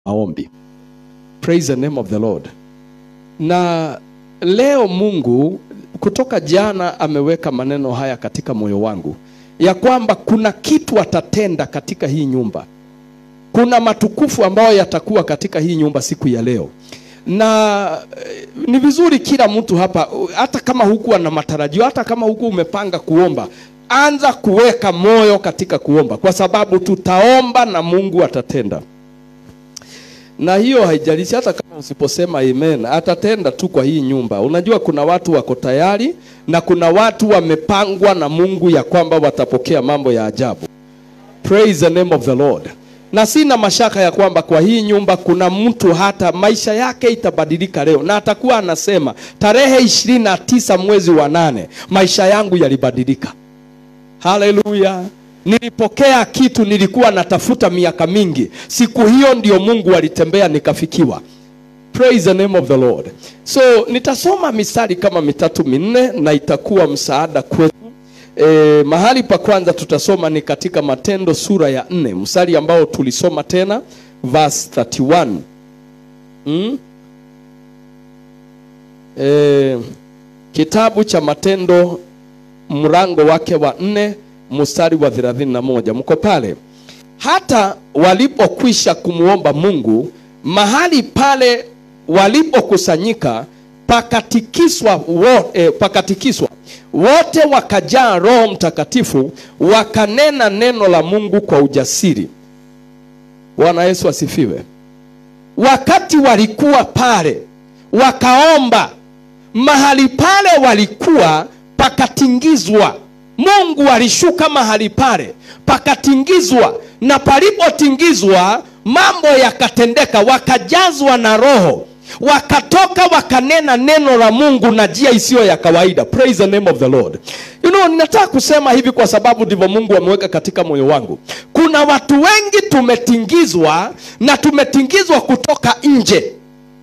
maombi. Praise the name of the Lord. Na leo Mungu kutoka jana ameweka maneno haya katika moyo wangu ya kwamba kuna kitu atatenda katika hii nyumba. Kuna matukufu ambayo yatakuwa katika hii nyumba siku ya leo, na eh, ni vizuri kila mtu hapa, hata kama hukuwa na matarajio, hata kama huku umepanga kuomba, anza kuweka moyo katika kuomba, kwa sababu tutaomba na Mungu atatenda na hiyo haijalishi, hata kama usiposema amen, atatenda tu kwa hii nyumba. Unajua kuna watu wako tayari na kuna watu wamepangwa na Mungu ya kwamba watapokea mambo ya ajabu. Praise the name of the Lord. Na sina mashaka ya kwamba kwa hii nyumba kuna mtu hata maisha yake itabadilika leo, na atakuwa anasema tarehe ishirini na tisa mwezi wa nane maisha yangu yalibadilika. Haleluya! Nilipokea kitu nilikuwa natafuta miaka mingi. Siku hiyo ndio Mungu alitembea nikafikiwa. Praise the name of the Lord. So nitasoma mistari kama mitatu minne na itakuwa msaada kwetu. E, mahali pa kwanza tutasoma ni katika Matendo sura ya nne mstari ambao tulisoma tena verse 31. Mm? E, kitabu cha Matendo mrango wake wa nne mstari wa 31. Mko pale? Hata walipokwisha kumwomba Mungu, mahali pale walipokusanyika pakatikiswa, wo, eh, pakatikiswa wote wakajaa Roho Mtakatifu, wakanena neno la Mungu kwa ujasiri. Bwana Yesu asifiwe. Wakati walikuwa pale wakaomba, mahali pale walikuwa pakatingizwa. Mungu alishuka mahali pale pakatingizwa, na palipotingizwa mambo yakatendeka, wakajazwa na Roho, wakatoka wakanena neno la Mungu na njia isiyo ya kawaida. Praise the name of the Lord. You know, ninataka kusema hivi kwa sababu ndivyo Mungu ameweka katika moyo wangu. Kuna watu wengi tumetingizwa na tumetingizwa kutoka nje.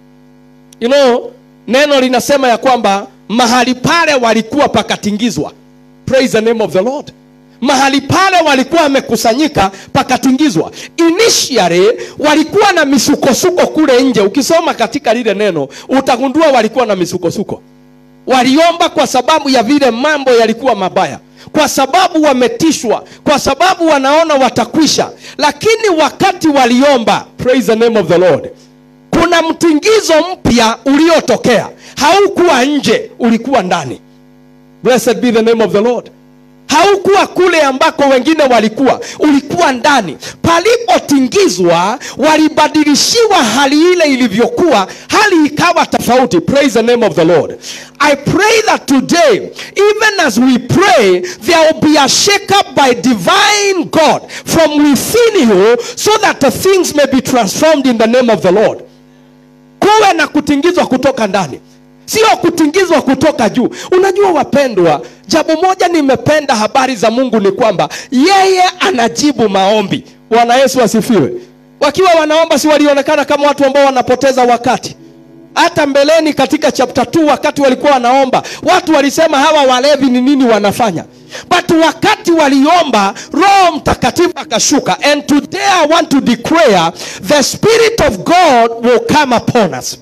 You know, neno linasema ya kwamba mahali pale walikuwa pakatingizwa. Praise the name of the Lord. Mahali pale walikuwa wamekusanyika pakatingizwa. Initially walikuwa na misukosuko kule nje. Ukisoma katika lile neno utagundua walikuwa na misukosuko. Waliomba kwa sababu ya vile mambo yalikuwa mabaya, kwa sababu wametishwa, kwa sababu wanaona watakwisha. Lakini wakati waliomba, praise the name of the Lord, kuna mtingizo mpya uliotokea. Haukuwa nje, ulikuwa ndani. Blessed be the name of the Lord. Haukuwa kule ambako wengine walikuwa, ulikuwa ndani. Palipotingizwa walibadilishiwa hali ile ilivyokuwa, hali ikawa tofauti. Praise the name of the Lord. I pray that today, even as we pray, there will be a shake up by divine God from within you so that the things may be transformed in the name of the Lord. Kuwe na kutingizwa kutoka ndani sio kutingizwa kutoka juu. Unajua wapendwa, jambo moja nimependa habari za Mungu ni kwamba yeye anajibu maombi. Bwana Yesu asifiwe. Wakiwa wanaomba, si walionekana kama watu ambao wanapoteza wakati? Hata mbeleni katika chapter 2 wakati walikuwa wanaomba, watu walisema hawa walevi ni nini wanafanya? But wakati waliomba, Roho Mtakatifu akashuka. And today I want to declare the Spirit of God will come upon us.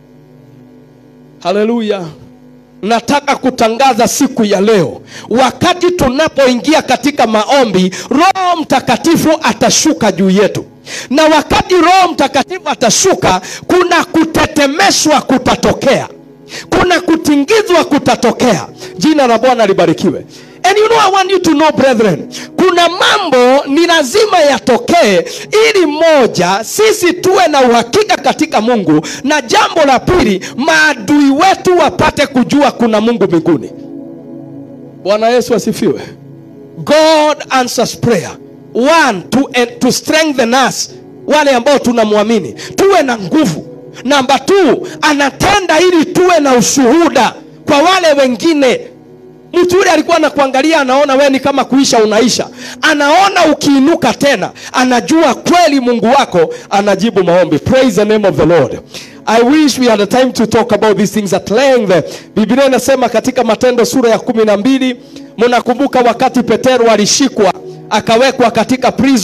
Haleluya! Nataka kutangaza siku ya leo, wakati tunapoingia katika maombi, Roho Mtakatifu atashuka juu yetu, na wakati Roho Mtakatifu atashuka, kuna kutetemeshwa kutatokea, kuna kutingizwa kutatokea. Jina la Bwana libarikiwe. And you know I want you to know brethren, kuna mambo ni lazima yatokee ili moja, sisi tuwe na uhakika katika Mungu, na jambo la pili, maadui wetu wapate kujua kuna Mungu mbinguni. Bwana Yesu asifiwe. God answers prayer. One, to, eh, to strengthen us, wale ambao tunamwamini tuwe na nguvu. Namba two, anatenda ili tuwe na ushuhuda kwa wale wengine Mtu yule alikuwa anakuangalia, anaona wewe ni kama kuisha unaisha, anaona ukiinuka tena, anajua kweli Mungu wako anajibu maombi. Praise the name of the Lord. I wish we had a time to talk about these things at length. Biblia inasema katika Matendo sura ya kumi na mbili, mnakumbuka wakati Petero alishikwa akawekwa katika prison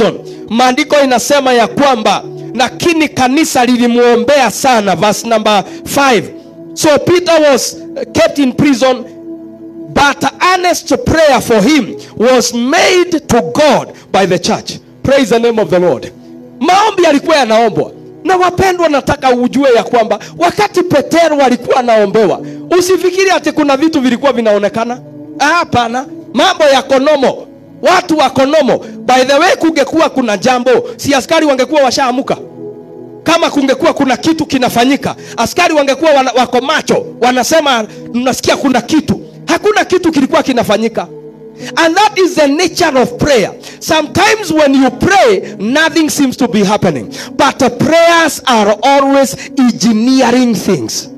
maandiko inasema ya kwamba lakini kanisa lilimwombea sana verse number 5 so peter was kept in prison but earnest prayer for him was made to god by the church praise the name of the lord maombi yalikuwa yanaombwa na wapendwa nataka ujue ya kwamba wakati petero alikuwa anaombewa usifikiri ati kuna vitu vilikuwa vinaonekana Ah, hapana mambo ya konomo watu wa konomo by the way kungekuwa kuna jambo si askari wangekuwa washaamuka kama kungekuwa kuna kitu kinafanyika askari wangekuwa wana, wako macho wanasema mnasikia kuna kitu hakuna kitu kilikuwa kinafanyika and that is the nature of prayer sometimes when you pray nothing seems to be happening but uh, prayers are always engineering things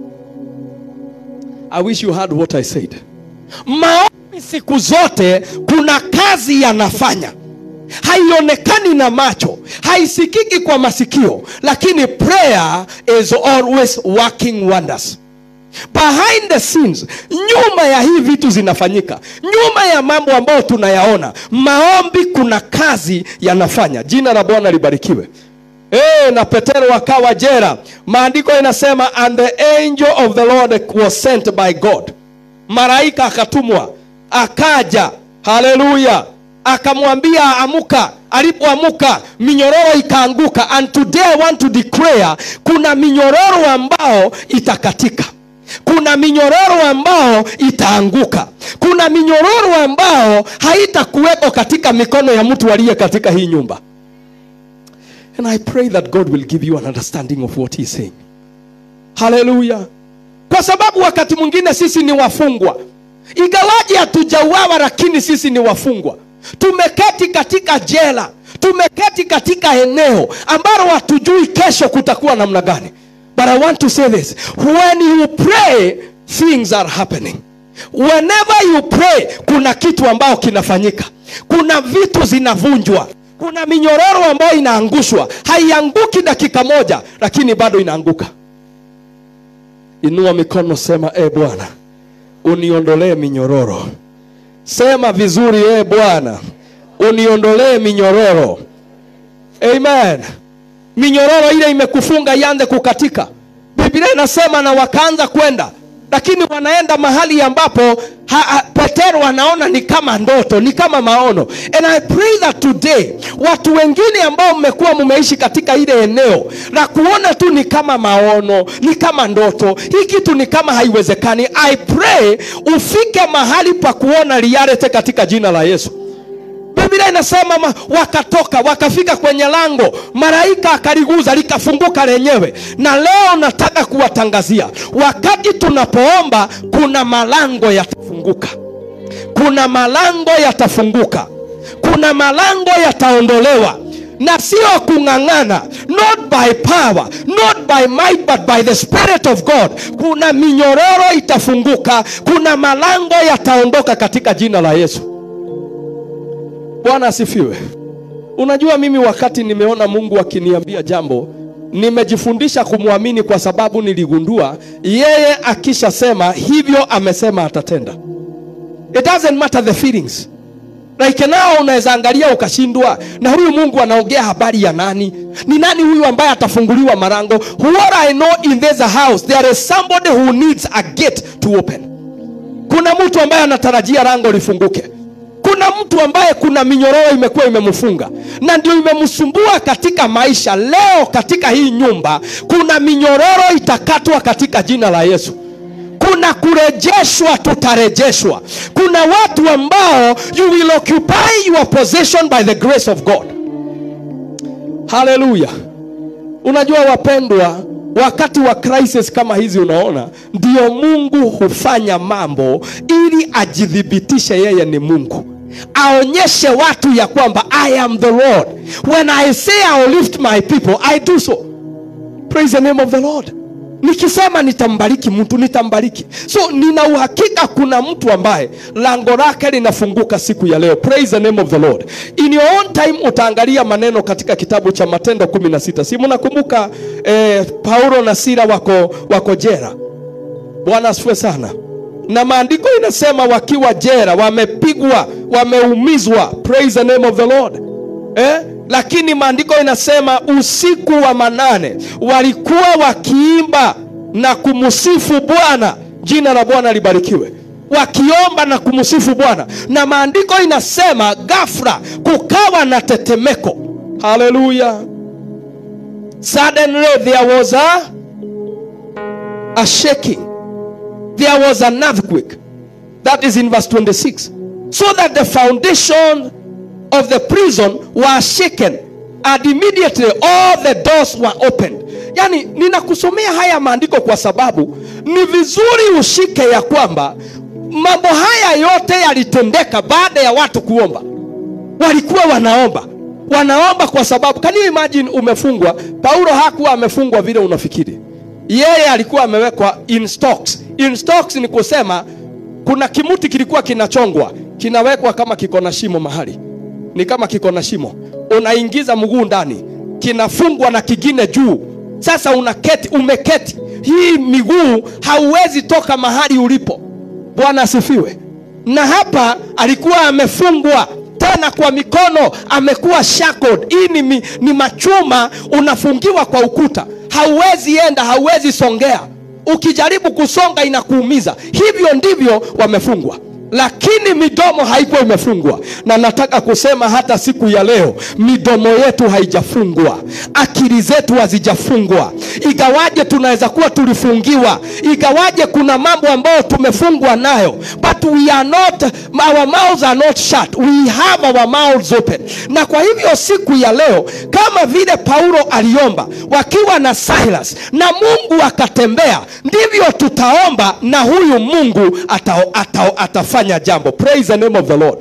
i wish you heard what i said maombi siku zote kuna kazi yanafanya haionekani na macho haisikiki kwa masikio lakini prayer is always working wonders behind the scenes nyuma ya hii vitu zinafanyika nyuma ya mambo ambayo tunayaona maombi kuna kazi yanafanya jina la bwana libarikiwe Eh, na petero akawa jera maandiko inasema and the angel of the lord was sent by god malaika akatumwa akaja haleluya akamwambia amuka alipoamuka minyororo ikaanguka and today i want to declare kuna minyororo ambao itakatika kuna minyororo ambao itaanguka kuna minyororo ambao haitakuweko katika mikono ya mtu aliye katika hii nyumba and i pray that god will give you an understanding of what he's saying haleluya kwa sababu wakati mwingine sisi ni wafungwa ingawaji hatujauawa lakini sisi ni wafungwa tumeketi katika jela tumeketi katika eneo ambalo hatujui kesho kutakuwa namna gani but i want to say this when you pray things are happening whenever you pray kuna kitu ambao kinafanyika kuna vitu zinavunjwa kuna minyororo ambayo inaangushwa haianguki dakika moja lakini bado inaanguka inua mikono sema e bwana uniondolee minyororo sema vizuri e bwana uniondolee minyororo amen minyororo ile imekufunga ianze kukatika biblia inasema na wakaanza kwenda lakini wanaenda mahali ambapo ha, ha, petero anaona ni kama ndoto ni kama maono and i pray that today watu wengine ambao mmekuwa mumeishi katika ile eneo la kuona tu ni kama maono ni kama ndoto hii kitu ni kama haiwezekani i pray ufike mahali pa kuona reality katika jina la yesu biblia inasema ma, wakatoka wakafika kwenye lango malaika akaliguza likafunguka lenyewe na leo nataka kuwatangazia wakati tunapoomba kuna malango yatafunguka kuna malango yatafunguka kuna malango yataondolewa na sio kung'ang'ana not by power not by might but by the spirit of god kuna minyororo itafunguka kuna malango yataondoka katika jina la yesu bwana asifiwe unajua mimi wakati nimeona mungu akiniambia jambo nimejifundisha kumwamini kwa sababu niligundua yeye akishasema hivyo amesema atatenda it doesn't matter the feelings like nao unaweza angalia ukashindwa na huyu mungu anaongea habari ya nani ni nani huyu ambaye atafunguliwa marango what i know in this house there is somebody who needs a gate to open kuna mtu ambaye anatarajia rango lifunguke kuna mtu ambaye kuna minyororo imekuwa imemfunga na ndio imemsumbua katika maisha leo katika hii nyumba kuna minyororo itakatwa katika jina la yesu kuna kurejeshwa tutarejeshwa kuna watu ambao you will occupy your possession by the grace of god haleluya unajua wapendwa wakati wa crisis kama hizi unaona ndio mungu hufanya mambo ili ajithibitishe yeye ni mungu aonyeshe watu ya kwamba i am the lord when i say I'll lift my people i do so praise the name of the lord nikisema nitambariki mtu nitambariki so nina uhakika kuna mtu ambaye lango lake linafunguka siku ya leo praise the name of the lord in your own time utaangalia maneno katika kitabu cha matendo 16 si mnakumbuka eh, paulo na sira wako, wako jera bwana asifiwe sana na maandiko inasema wakiwa jera wamepigwa wameumizwa praise the name of the lord eh? lakini maandiko inasema usiku wa manane walikuwa wakiimba na kumsifu bwana jina la bwana libarikiwe wakiomba na kumsifu bwana na maandiko inasema ghafla kukawa na tetemeko haleluya suddenly there was a, a shaking there was an earthquake that is in verse 26 so that the foundation of the prison were shaken and immediately all the doors were opened yani ninakusomea haya maandiko kwa sababu ni vizuri ushike ya kwamba mambo haya yote yalitendeka baada ya watu kuomba walikuwa wanaomba wanaomba kwa sababu can you imagine umefungwa paulo hakuwa amefungwa vile unafikiri yeye alikuwa amewekwa in stocks in stocks ni kusema kuna kimuti kilikuwa kinachongwa kinawekwa kama kiko na shimo mahali ni kama kiko na shimo unaingiza mguu ndani kinafungwa na kingine juu sasa unaketi umeketi hii miguu hauwezi toka mahali ulipo bwana asifiwe na hapa alikuwa amefungwa tena kwa mikono amekuwa shackled hii ni, mi- ni machuma unafungiwa kwa ukuta hauwezi enda hauwezi songea ukijaribu kusonga inakuumiza hivyo ndivyo wamefungwa lakini midomo haikuwa imefungwa na nataka kusema hata siku ya leo midomo yetu haijafungwa akili zetu hazijafungwa igawaje tunaweza kuwa tulifungiwa igawaje kuna mambo ambayo tumefungwa nayo but we are not our mouths are not shut we have our mouths open na kwa hivyo siku ya leo kama vile paulo aliomba wakiwa na silas na mungu akatembea ndivyo tutaomba na huyu mungu ata, ata, atafanya jambo praise the name of the lord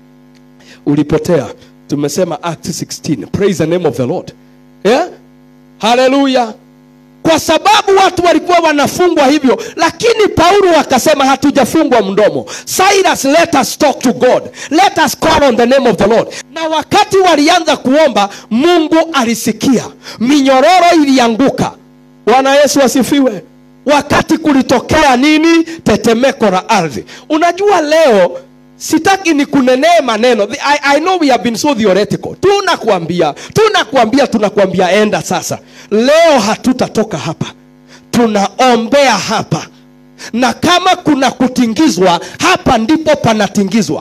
ulipotea tumesema act 16 praise the name of the lord yeah? haleluya kwa sababu watu walikuwa wanafungwa hivyo lakini paulo akasema hatujafungwa mdomo silas let us talk to god let us call on the name of the lord na wakati walianza kuomba mungu alisikia minyororo ilianguka bwana yesu asifiwe wakati kulitokea nini tetemeko la ardhi unajua leo sitaki ni kunenee maneno The- I, I know we have been so theoretical tunakuambia tunakuambia tunakuambia enda sasa leo hatutatoka hapa tunaombea hapa na kama kuna kutingizwa hapa ndipo panatingizwa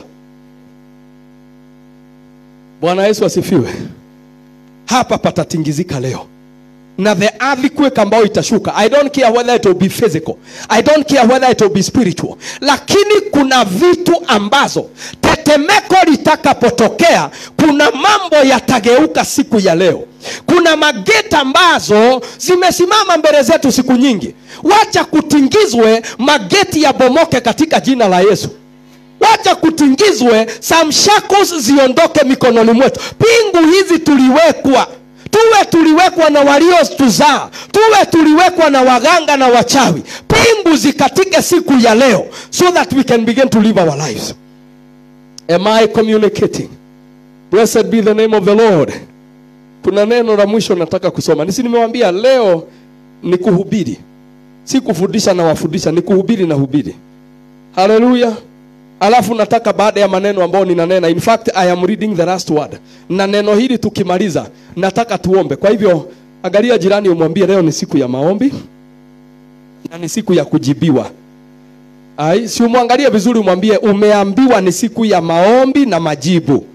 bwana yesu asifiwe hapa patatingizika leo na the earthquake ambayo itashuka i don't care whether it will be physical i don't care whether it will be spiritual lakini kuna vitu ambazo tetemeko litakapotokea kuna mambo yatageuka siku ya leo kuna mageti ambazo zimesimama mbele zetu siku nyingi wacha kutingizwe mageti yabomoke katika jina la yesu wacha kutingizwe some shackles ziondoke mikononi mwetu pingu hizi tuliwekwa tuwe tuliwekwa na waliotuzaa tuwe tuliwekwa na waganga na wachawi pingu zikatike siku ya leo so that we can begin to live our lives am i communicating blessed be the name of the lord kuna neno la mwisho nataka kusoma nisi nimewambia leo ni kuhubiri si kufundisha na wafundisha ni kuhubiri na hubiri haleluya alafu nataka baada ya maneno ambayo ninanena in fact i am reading the last word na neno hili tukimaliza nataka tuombe kwa hivyo angalia jirani umwambie leo ni siku ya maombi na ni siku ya kujibiwa ai si umwangalie vizuri umwambie umeambiwa ni siku ya maombi na majibu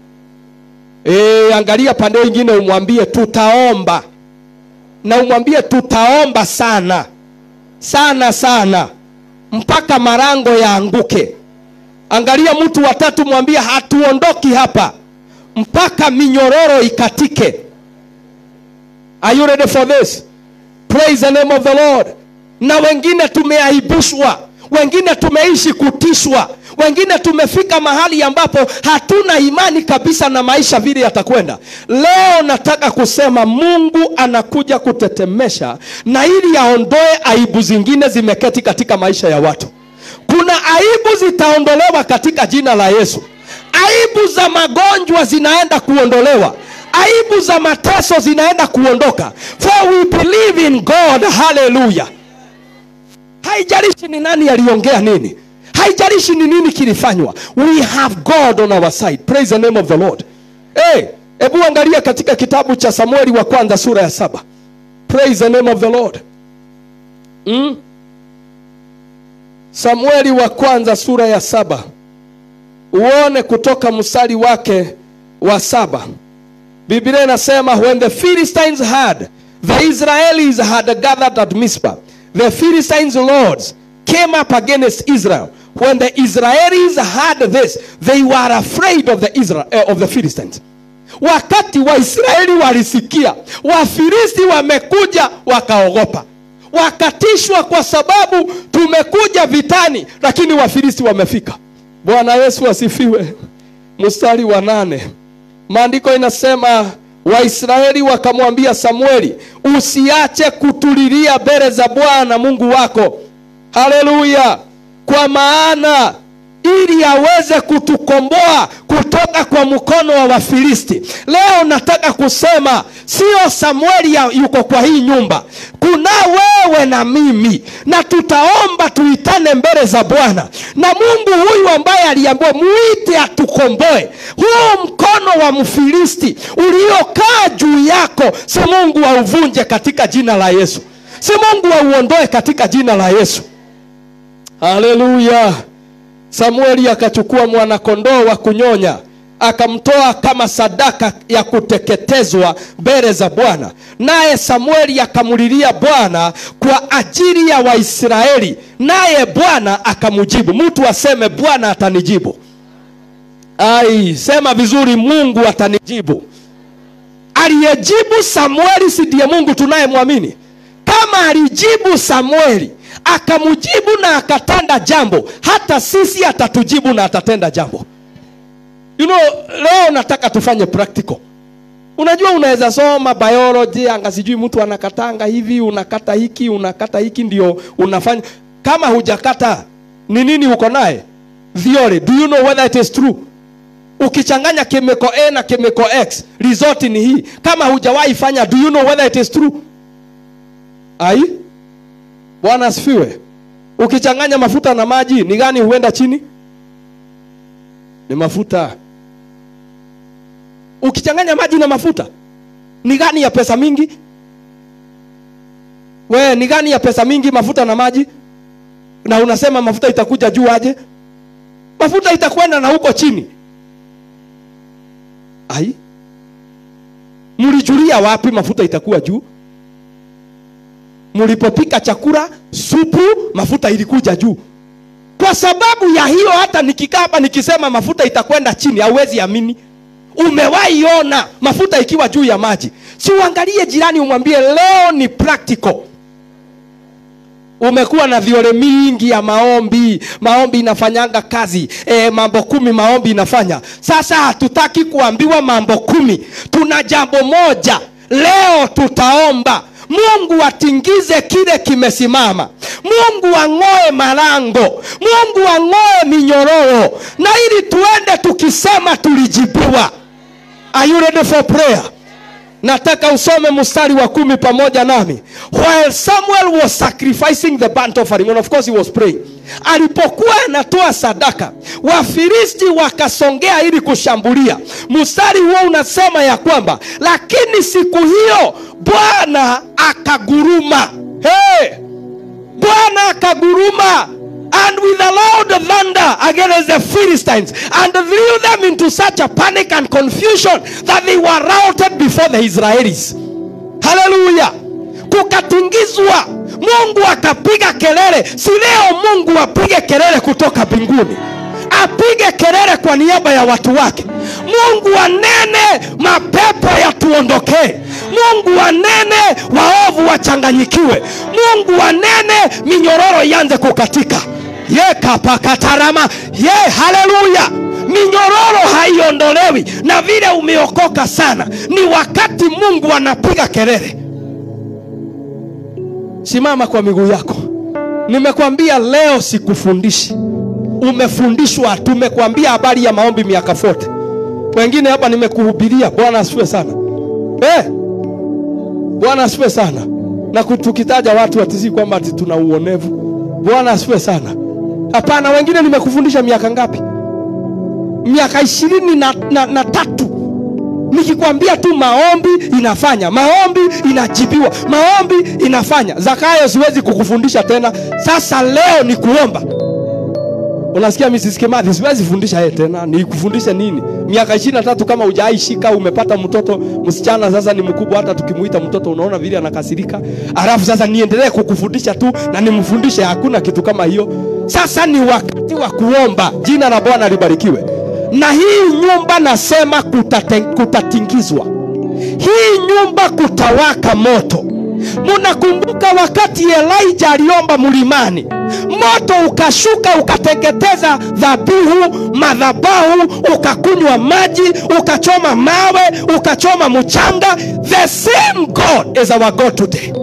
e, angalia pande ingine umwambie tutaomba na umwambie tutaomba sana sana sana mpaka marango yaanguke angalia mtu watatu mwambie hatuondoki hapa mpaka minyororo ikatike are you ready for this praise the name of the lord na wengine tumeaibishwa wengine tumeishi kutishwa wengine tumefika mahali ambapo hatuna imani kabisa na maisha vile yatakwenda leo nataka kusema mungu anakuja kutetemesha na ili aondoe aibu zingine zimeketi katika maisha ya watu kuna aibu zitaondolewa katika jina la yesu aibu za magonjwa zinaenda kuondolewa aibu za mateso zinaenda kuondoka for we believe in god haleluya haijalishi ni nani aliongea nini haijalishi ni nini kilifanywa we have god on our side praise the name of the lord hey, hebu angalia katika kitabu cha samueli wa kwanza sura ya saba praise the name of the lord mm? samueli wa kwanza sura ya saba uone kutoka mstari wake wa saba biblia inasema when the philistines had the israelis had gathered at mispa the philistines lords came up against israel when the israelis had this they were afraid of the, Israel, uh, of the philistines wakati waisraeli walisikia wafilisti wamekuja wakaogopa wakatishwa kwa sababu tumekuja vitani lakini wafilisti wamefika bwana yesu asifiwe mstari wa nane maandiko inasema waisraeli wakamwambia samueli usiache kutulilia mbele za bwana mungu wako haleluya kwa maana ili aweze kutukomboa kutoka kwa mkono wa wafilisti leo nataka kusema sio samueli ya- yuko kwa hii nyumba kuna wewe na mimi na tutaomba tuitane mbele za bwana na mungu huyu ambaye aliambiwa muite atukomboe huu mkono wa mfilisti uliokaa juu yako si mungu auvunje katika jina la yesu si mungu auondoe katika jina la yesu haleluya samueli akachukua mwanakondoo wa kunyonya akamtoa kama sadaka ya kuteketezwa mbele za bwana naye samueli akamulilia bwana kwa ajili ya waisraeli naye bwana akamjibu mtu aseme bwana atanijibu ai sema vizuri mungu atanijibu aliyejibu samueli si ndiye mungu tunayemwamini kama alijibu samueli akamjibu na akatenda jambo hata sisi atatujibu na atatenda jambo you know, leo nataka tufanye practical unajua unaweza soma biology anga sijui mtu anakatanga hivi unakata hiki unakata hiki ndio unafanya kama hujakata ni nini uko naye theory do you know whether it is true ukichanganya chemical a na chemical x result ni hii kama hujawahi fanya do you know whether it is true ai bwana asifiwe ukichanganya mafuta na maji ni gani huenda chini ni mafuta ukichanganya maji na mafuta ni gani ya pesa mingi we ni gani ya pesa mingi mafuta na maji na unasema mafuta itakuja juu aje mafuta itakwenda na huko chini ai mlijulia wapi mafuta itakuwa juu mlipopika chakula supu mafuta ilikuja juu kwa sababu ya hiyo hata nikikaa hapa nikisema mafuta itakwenda chini hauwezi amini umewahi ona mafuta ikiwa juu ya maji si uangalie jirani umwambie leo ni practical umekuwa na viole mingi ya maombi maombi inafanyanga kazi e, mambo kumi maombi inafanya sasa hatutaki kuambiwa mambo kumi tuna jambo moja leo tutaomba mungu atingize kile kimesimama mungu ang'oe malango mungu ang'oe minyororo na ili tuende tukisema tulijibiwa are you ready for prayer nataka usome mstari wa kumi pamoja nami while samuel was sacrificing the burnt offering and of course he was praying alipokuwa anatoa sadaka wafilisti wakasongea ili kushambulia mstari huo unasema ya kwamba lakini siku hiyo bwana akaguruma hey! bwana akaguruma and with a loud thunder against the Philistines and threw them into such a panic and confusion that they were routed before the Israelis. Hallelujah. Kukatingizwa, Mungu akapiga kelele. Si leo Mungu apige kelele kutoka mbinguni, apige kelele kwa niaba ya watu wake. Mungu anene, mapepo yatuondokee. Mungu anene, waovu wachanganyikiwe. Mungu anene, minyororo ianze kukatika ye kapakatarama ye haleluya minyororo haiondolewi na vile umeokoka sana ni wakati mungu anapiga kelele simama kwa miguu yako nimekwambia leo sikufundishi umefundishwa tumekwambia habari ya maombi miaka fote wengine hapa nimekuhubiria bwana asifiwe sana eh, bwana asifiwe sana na tukitaja watu atisi kwamba ati tuna uonevu bwana asifiwe sana hapana wengine nimekufundisha miaka ngapi miaka ishirini na, na, na tatu nikikwambia tu maombi inafanya maombi inajibiwa maombi inafanya zakayo siwezi kukufundisha tena sasa leo ni kuomba unasikia Mrs. Kimathi siwezi fundisha yeye tena nikufundishe nini miaka ishirini na tatu kama hujaishika umepata mtoto msichana sasa ni mkubwa hata tukimuita mtoto unaona vile anakasirika alafu sasa niendelee kukufundisha tu na nimfundishe hakuna kitu kama hiyo sasa ni wakati wa kuomba jina la bwana libarikiwe na hii nyumba nasema kutate- kutatingizwa hii nyumba kutawaka moto munakumbuka wakati elija aliomba mlimani moto ukashuka ukateketeza dhabihu madhabahu ukakunywa maji ukachoma mawe ukachoma mchanga the same god is our god today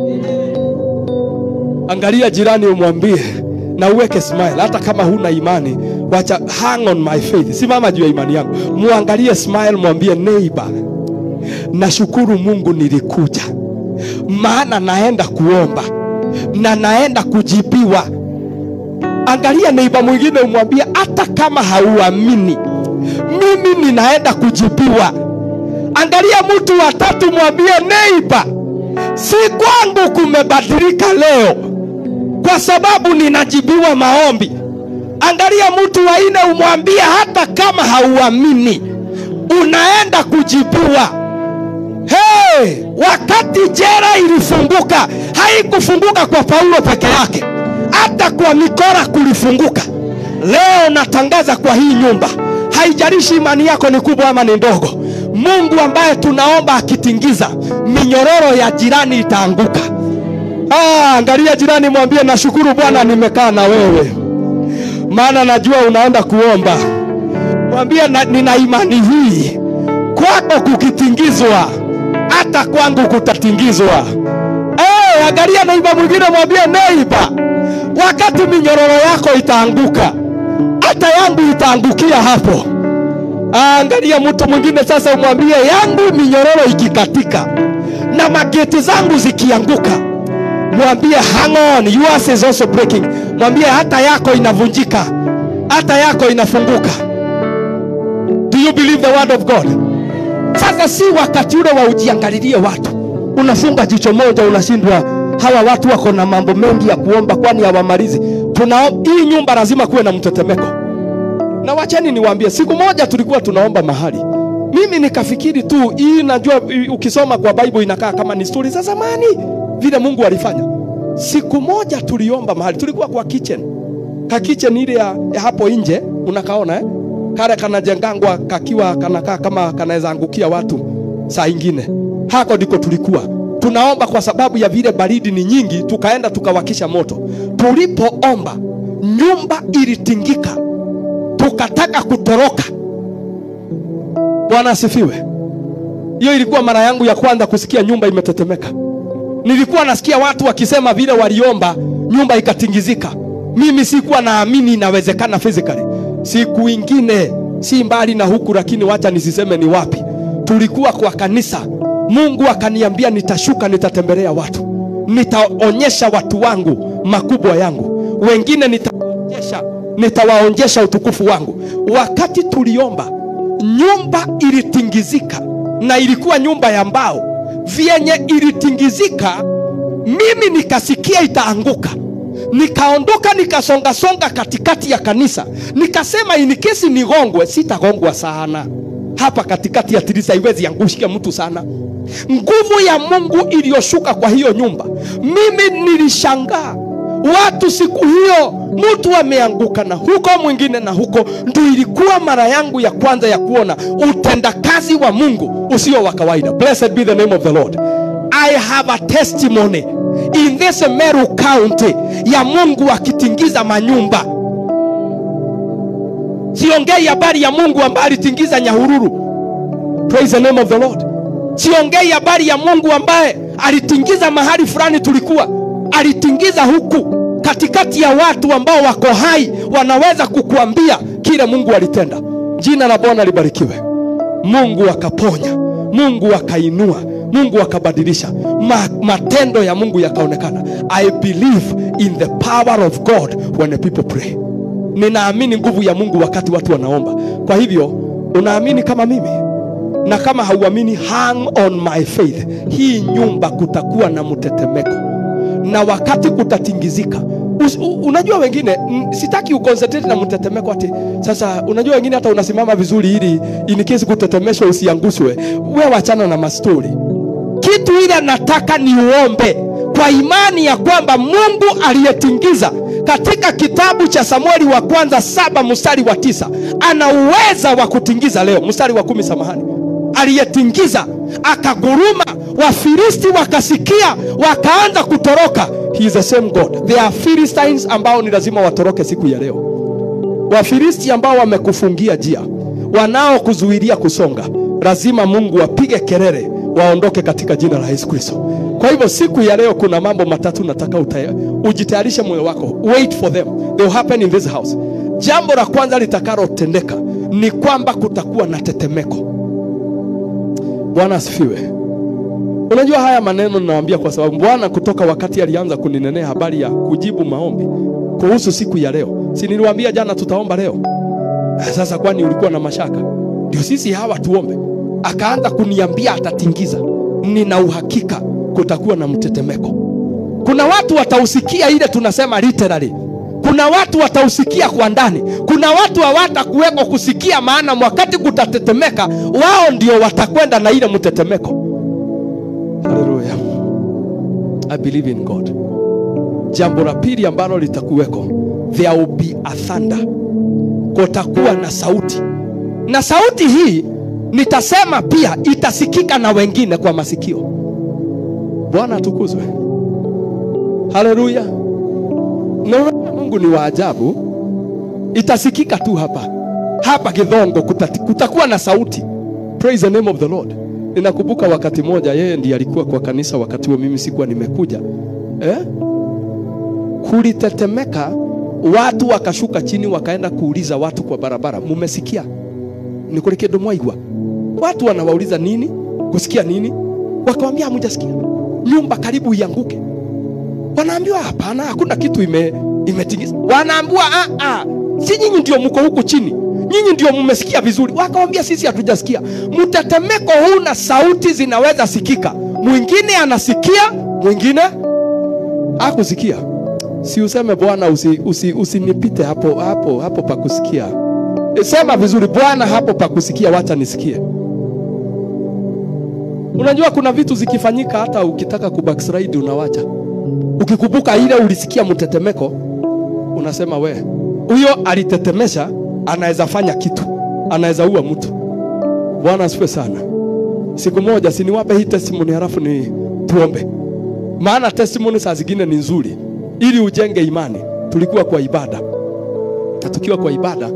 angalia jirani umwambie na uweke smile hata kama huna imani wacha hang on my faith simama juu ya imani yangu muangalie smile mwambie neighbor nashukuru mungu nilikuja maana naenda kuomba na naenda kujibiwa angalia neiba mwingine umwambie hata kama hauamini mimi ninaenda kujibiwa angalia mtu wa tatu mwambie neiba si kwangu kumebadilika leo kwa sababu ninajibiwa maombi angalia mtu wa nne umwambie hata kama hauamini unaenda kujibiwa Hey, wakati jera ilifunguka haikufunguka kwa Paulo peke yake, hata kwa mikora kulifunguka. Leo natangaza kwa hii nyumba, haijalishi imani yako ni kubwa ama ni ndogo, Mungu ambaye tunaomba akitingiza, minyororo ya jirani itaanguka. Ah, angalia jirani, mwambie nashukuru Bwana, nimekaa na wewe, maana najua unaenda kuomba. Mwambie na, nina imani hii kwako kukitingizwa hata kwangu kutatingizwa. Hey, angalia neiba mwingine, mwambie neiba, wakati minyororo yako itaanguka, hata yangu itaangukia hapo. Angalia mtu mwingine sasa, umwambie yangu minyororo ikikatika na mageti zangu zikianguka, mwambie hang on, yours is also breaking. Mwambie hata yako inavunjika, hata yako inafunguka. Do you believe the word of God? Sasa si wakati ule wa ujiangalilie watu, unafunga jicho moja, unashindwa hawa watu wako na mambo mengi ya kuomba, kwani hawamalizi. Tuna hii nyumba lazima kuwe na mtetemeko. Na wacheni niwaambie, siku moja tulikuwa tunaomba mahali, mimi nikafikiri tu hii, najua i- ukisoma kwa Bible inakaa kama ni stori za zamani vile Mungu alifanya. Siku moja tuliomba mahali, tulikuwa kwa kitchen, ka kitchen ile ya, ya hapo nje, unakaona eh? kale kanajengangwa kakiwa kanakaa kama kanaweza angukia watu saa ingine. Hako ndiko tulikuwa tunaomba, kwa sababu ya vile baridi ni nyingi, tukaenda tukawakisha moto. Tulipoomba nyumba ilitingika, tukataka kutoroka. Bwana asifiwe. Hiyo ilikuwa mara yangu ya kwanza kusikia nyumba imetetemeka. Nilikuwa nasikia watu wakisema vile waliomba nyumba ikatingizika. Mimi sikuwa naamini inawezekana physically. Siku ingine si mbali na huku, lakini wacha nisiseme ni wapi. Tulikuwa kwa kanisa, Mungu akaniambia nitashuka, nitatembelea watu, nitaonyesha watu wangu makubwa yangu, wengine nitaonyesha, nitawaonyesha utukufu wangu. Wakati tuliomba nyumba ilitingizika, na ilikuwa nyumba ya mbao. Vyenye ilitingizika, mimi nikasikia itaanguka nikaondoka nikasongasonga katikati ya kanisa, nikasema inikesi nigongwe, sitagongwa sana hapa katikati ya tirisa, iwezi angushia mtu sana. Nguvu ya Mungu iliyoshuka kwa hiyo nyumba, mimi nilishangaa watu siku hiyo, mtu ameanguka na huko mwingine na huko. Ndio ilikuwa mara yangu ya kwanza ya kuona utendakazi wa Mungu usio wa kawaida. Blessed be the name of the Lord. I have a testimony in this Meru County ya Mungu akitingiza manyumba. Siongei habari ya Mungu ambaye alitingiza Nyahururu. Praise the name of the Lord. Siongei habari ya Mungu ambaye alitingiza mahali fulani tulikuwa, alitingiza huku katikati ya watu ambao wako hai, wanaweza kukuambia kile Mungu alitenda. Jina la Bwana libarikiwe. Mungu akaponya, Mungu akainua, Mungu akabadilisha, Ma, matendo ya Mungu yakaonekana. I believe in the power of God when the people pray. Ninaamini nguvu ya Mungu wakati watu wanaomba. Kwa hivyo unaamini kama mimi? na kama hauamini hang on my faith hii nyumba kutakuwa na mtetemeko na wakati kutatingizika Us, u, unajua wengine m, sitaki uconcentrate na mtetemeko ati sasa unajua wengine hata unasimama vizuri ili in case kutetemeshwa usiangushwe we wachana na mastori kitu ile nataka ni uombe kwa imani ya kwamba mungu aliyetingiza katika kitabu cha samueli wa kwanza saba mstari wa tisa ana uweza wa kutingiza leo mstari wa kumi samahani aliyetingiza akaguruma wafilisti wakasikia wakaanza kutoroka he is the same god there are philistines ambao ni lazima watoroke siku ya leo wafilisti ambao wamekufungia njia wanaokuzuilia kusonga lazima mungu apige kelele waondoke katika jina la yesu kristo kwa hivyo siku ya leo kuna mambo matatu nataka utaya, ujitayarishe moyo wako wait for them they will happen in this house jambo la kwanza litakalotendeka ni kwamba kutakuwa na tetemeko bwana asifiwe unajua haya maneno ninawambia kwa sababu bwana kutoka wakati alianza kuninenea habari ya kujibu maombi kuhusu siku ya leo si niliwaambia jana tutaomba leo sasa kwani ulikuwa na mashaka ndio sisi hawa tuombe akaanza kuniambia atatingiza nina uhakika kutakuwa na mtetemeko kuna watu watausikia ile tunasema literally kuna watu watausikia kwa ndani kuna watu hawatakuweko kusikia maana wakati kutatetemeka wao ndio watakwenda na ile mtetemeko haleluya i believe in god jambo la pili ambalo litakuweko there will be a thunder kutakuwa na sauti na sauti hii nitasema pia itasikika na wengine kwa masikio bwana atukuzwe haleluya na mungu ni wa ajabu itasikika tu hapa hapa kidhongo kuta- kutakuwa na sauti praise the name of the lord ninakumbuka wakati moja yeye ndiye alikuwa kwa kanisa wakati huo mimi sikuwa nimekuja eh? kulitetemeka watu wakashuka chini wakaenda kuuliza watu kwa barabara mumesikia ni kuri kindu mwaigua watu wanawauliza nini kusikia nini wakawambia hamujasikia nyumba karibu ianguke wanaambiwa hapana hakuna kitu ime imetingiza wanaambiwa "Ah, ah, si nyinyi ndio mko huku chini nyinyi ndio mmesikia vizuri wakawambia sisi hatujasikia mtetemeko huu na sauti zinaweza sikika mwingine anasikia mwingine akusikia si useme bwana usinipite usi, usi usinipite hapo hapo hapo pakusikia sema vizuri bwana hapo pakusikia wacha nisikie unajua kuna vitu zikifanyika hata ukitaka kubackslide unawacha ukikumbuka ile ulisikia mtetemeko unasema we huyo alitetemesha anaweza fanya kitu anaweza ua mtu bwana asifiwe sana siku moja siniwape hii testimony halafu ni tuombe maana testimony saa zingine ni nzuri ili ujenge imani tulikuwa kwa ibada na tukiwa kwa ibada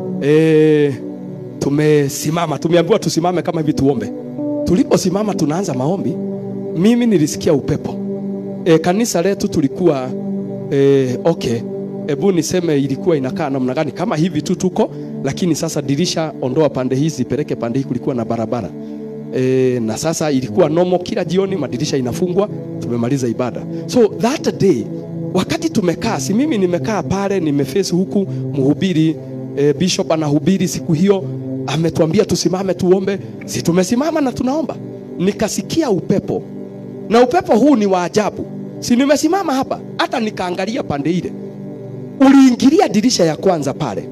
e, tumesimama tumeambiwa tusimame kama hivi tuombe tuliposimama tunaanza maombi mimi nilisikia upepo e, kanisa letu tulikuwa e, okay hebu niseme ilikuwa inakaa namna gani kama hivi tu tuko lakini sasa dirisha ondoa pande hizi peleke pande hii kulikuwa na barabara e, na sasa ilikuwa nomo kila jioni madirisha inafungwa tumemaliza ibada so that day wakati tumekaa si mimi nimekaa pale nimeface huku mhubiri e, bishop anahubiri siku hiyo ametuambia tusimame tuombe si tumesimama na tunaomba nikasikia upepo na upepo huu ni wa ajabu si nimesimama hapa hata nikaangalia pande ile uliingilia dirisha ya kwanza pale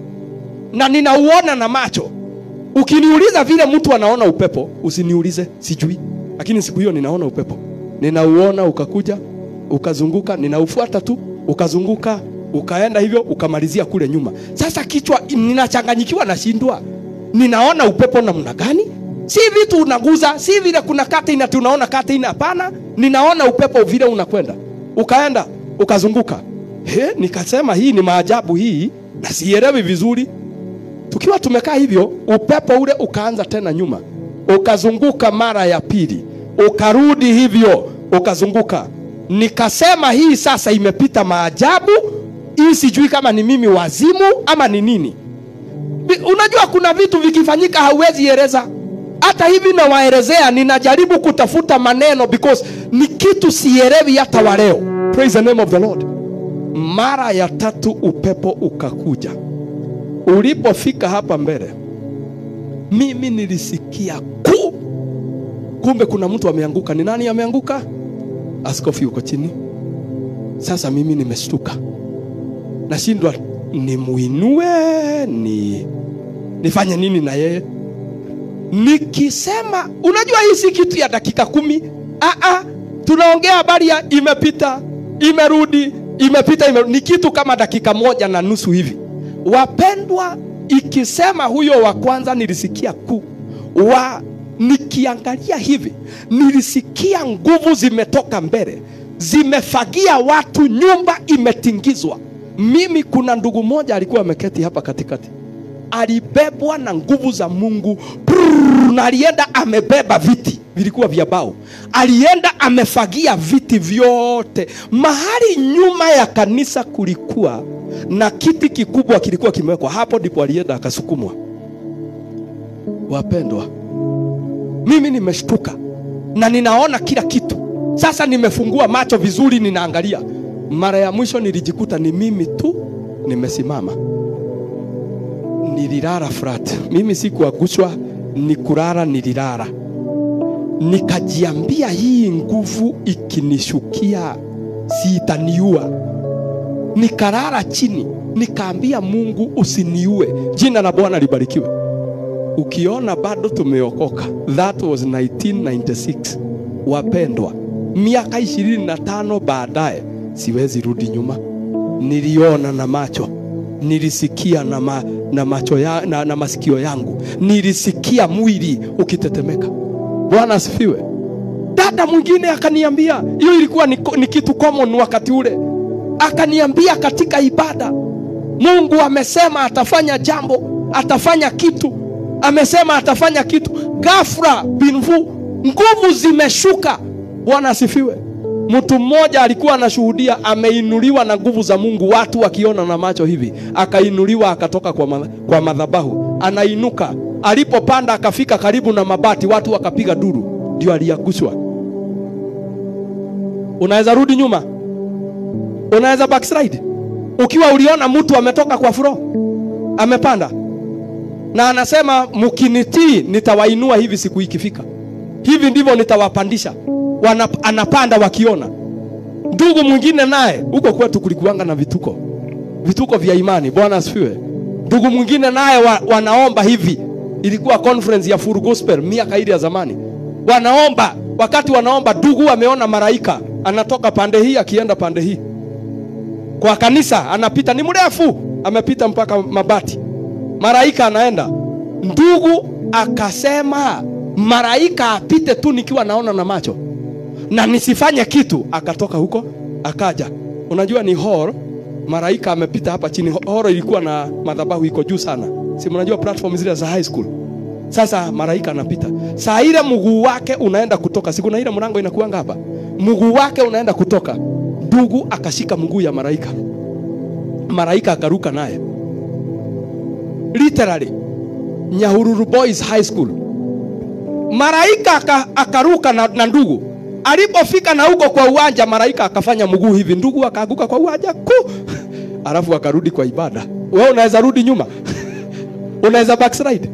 na ninauona na macho ukiniuliza vile mtu anaona upepo usiniulize sijui lakini siku hiyo ninaona upepo ninauona ukakuja ukazunguka ninaufuata tu ukazunguka ukaenda hivyo ukamalizia kule nyuma sasa kichwa ninachanganyikiwa nashindwa ninaona upepo namna gani si vitu unaguza si vile kuna katina tunaona katina hapana ninaona upepo vile unakwenda ukaenda ukazunguka he nikasema hii ni maajabu hii na sielewi vizuri tukiwa tumekaa hivyo upepo ule ukaanza tena nyuma ukazunguka mara ya pili ukarudi hivyo ukazunguka nikasema hii sasa imepita maajabu hii sijui kama ni mimi wazimu ama ni nini Vi- unajua kuna vitu vikifanyika hauwezi eleza hata hivi nawaelezea ninajaribu kutafuta maneno because ni kitu sielewi hata wa leo praise the name of the lord mara ya tatu upepo ukakuja ulipofika hapa mbele mimi nilisikia kuu kumbe kuna mtu ameanguka ni nani ameanguka askofu yuko chini sasa mimi nimeshtuka nashindwa nimuinue ni nifanye nini na yeye nikisema unajua hii si kitu ya dakika kumi Aa, tunaongea habari ya imepita imerudi imepita imerudi. ni kitu kama dakika moja na nusu hivi wapendwa ikisema huyo wa kwanza nilisikia kuu wa nikiangalia hivi nilisikia nguvu zimetoka mbele zimefagia watu nyumba imetingizwa mimi kuna ndugu moja alikuwa ameketi hapa katikati alibebwa na nguvu za mungu Brrr, na alienda amebeba viti vilikuwa vya bao alienda amefagia viti vyote mahali nyuma ya kanisa kulikuwa na kiti kikubwa kilikuwa kimewekwa hapo ndipo alienda akasukumwa wapendwa mimi nimeshtuka na ninaona kila kitu sasa nimefungua macho vizuri ninaangalia mara ya mwisho nilijikuta ni mimi tu nimesimama nililala flat mimi sikuangushwa ni kulala nililala nikajiambia hii nguvu ikinishukia siitaniua nikalala chini nikaambia mungu usiniue jina la bwana libarikiwe ukiona bado tumeokoka that was 1996 wapendwa miaka 25 baadaye siwezi rudi nyuma niliona na macho nilisikia na, ma, na macho ya, na, na masikio yangu nilisikia mwili ukitetemeka bwana asifiwe dada mwingine akaniambia hiyo ilikuwa ni, ni kitu common wakati ule akaniambia katika ibada mungu amesema atafanya jambo atafanya kitu amesema atafanya kitu ghafla binvu nguvu zimeshuka bwana asifiwe mtu mmoja alikuwa anashuhudia ameinuliwa na nguvu za mungu watu wakiona na macho hivi akainuliwa akatoka kwa, ma, kwa madhabahu anainuka alipopanda akafika karibu na mabati watu wakapiga duru ndio aliangushwa unaweza rudi nyuma unaweza backslide ukiwa uliona mtu ametoka kwa furo amepanda na anasema mkinitii nitawainua hivi siku ikifika hivi ndivyo nitawapandisha Wana, anapanda wakiona ndugu mwingine naye huko kwetu kulikuanga na vituko vituko vya imani bwana asifiwe ndugu mwingine naye wa, wanaomba hivi ilikuwa conference ya full gospel miaka ile ya zamani wanaomba wakati wanaomba ndugu ameona maraika anatoka pande hii akienda pande hii kwa kanisa anapita ni mrefu amepita mpaka mabati maraika anaenda ndugu akasema maraika apite tu nikiwa naona na macho na nisifanye kitu akatoka huko akaja unajua ni hall maraika amepita hapa chini horo ilikuwa na madhabahu iko juu sana si mnajua platform zile za high school sasa maraika anapita saa ile mguu wake unaenda kutoka siku na ile mlango inakuanga hapa mguu wake unaenda kutoka ndugu akashika mguu ya maraika maraika akaruka naye literally nyahururu boys high school maraika aka, akaruka na, na ndugu alipofika na huko kwa uwanja maraika akafanya mguu hivi ndugu akaanguka kwa uwanja ku alafu akarudi kwa ibada wewe unaweza rudi nyuma unaweza backslide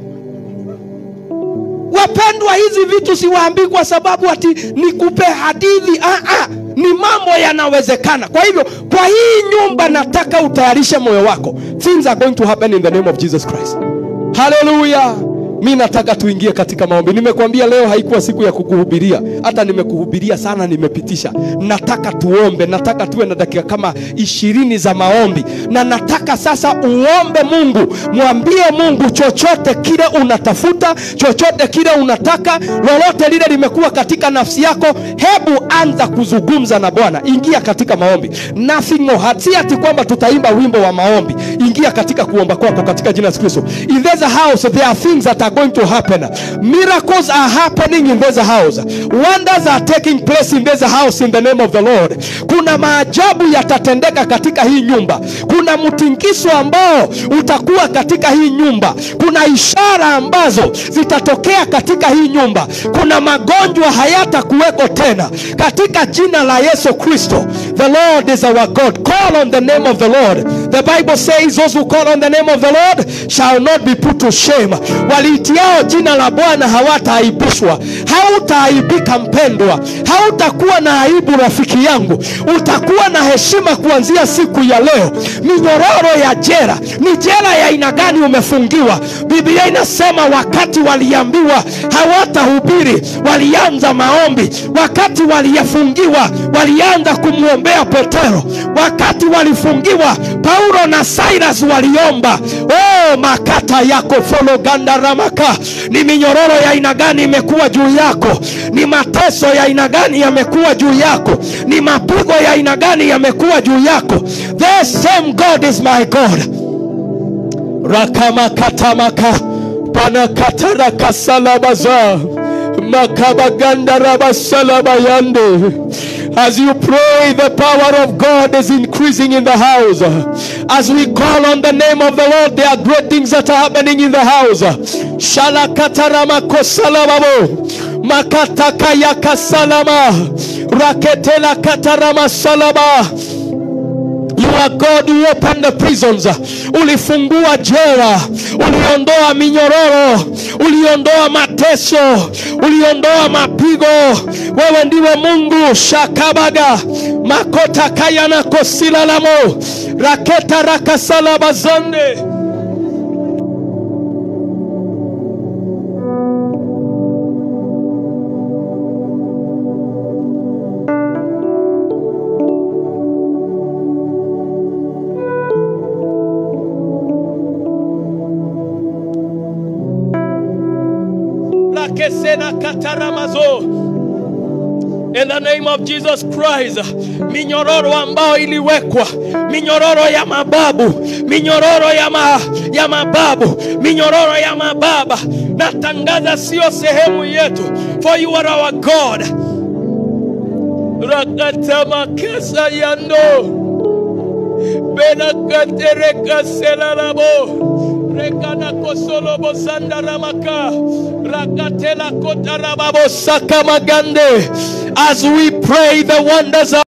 wapendwa hizi vitu siwaambii kwa sababu ati nikupe hadithi ah, ah, ni mambo yanawezekana kwa hivyo kwa hii nyumba nataka utayarishe moyo wako things are going to happen in the name of jesus christ haleluya mi nataka tuingie katika maombi nimekuambia leo haikuwa siku ya kukuhubiria hata nimekuhubiria sana nimepitisha nataka tuombe nataka tuwe na dakika kama ishirini za maombi na nataka sasa uombe mungu mwambie mungu chochote kile unatafuta chochote kile unataka lolote lile limekuwa katika nafsi yako hebu anza kuzungumza na bwana ingia katika maombi nothing more hard. si ati kwamba tutaimba wimbo wa maombi ingia katika kuomba kwako katika jina la Yesu Kristo in there's a house there are things that are going to happen miracles are happening in this house wonders are taking place in this house in the name of the Lord kuna maajabu yatatendeka katika hii nyumba kuna mtingiso ambao utakuwa katika hii nyumba kuna ishara ambazo zitatokea katika hii nyumba kuna magonjwa hayatakuweko tena katika jina la Yesu Kristo the Lord is our God call on the name of the Lord the Bible says those who call on the name of the Lord shall not be put to shame wali walitiao jina la Bwana hawataaibishwa. Hautaaibika mpendwa, hautakuwa na aibu rafiki yangu, utakuwa na heshima kuanzia siku ya leo. Minyororo ya jela ni jela ya aina gani umefungiwa? Biblia inasema wakati waliambiwa hawatahubiri, walianza maombi. Wakati waliyafungiwa, walianza kumwombea Petero. Wakati walifungiwa, Paulo na Silas waliomba. Oh, makata yako fologandaramaka. Ni minyororo ya aina gani imekuwa juu yako? Ni mateso ya aina gani yamekuwa juu yako? Ni mapigo ya aina gani yamekuwa juu yako? The same God is my God rakamakatamaka panakatarakasalamaza makabagandarabasalamaayande as you pray the power of god is increasing in the house as we call on the name of the lord there are great things that are happening in the house shalakataramakosalamamo makatakayakasalama raketela kataramasalama You are God who opened the prisons. Ulifungua jela, uliondoa minyororo, uliondoa mateso, uliondoa mapigo. Wewe ndiwe Mungu. shakabaga makota kayana kosilalamo raketa rakasalabazande lakesena kataramazo In the name of Jesus Christ, minyororo ambayo iliwekwa, minyororo ya mababu, minyororo ya, ma, ya mababu, minyororo ya mababa, natangaza sio sehemu yetu, for you are our God. Rakatamakasa yando benakatereka selalabo rekana kosolobo sandaramaka rakatela kotarababo sakamagande as we pray the wonders of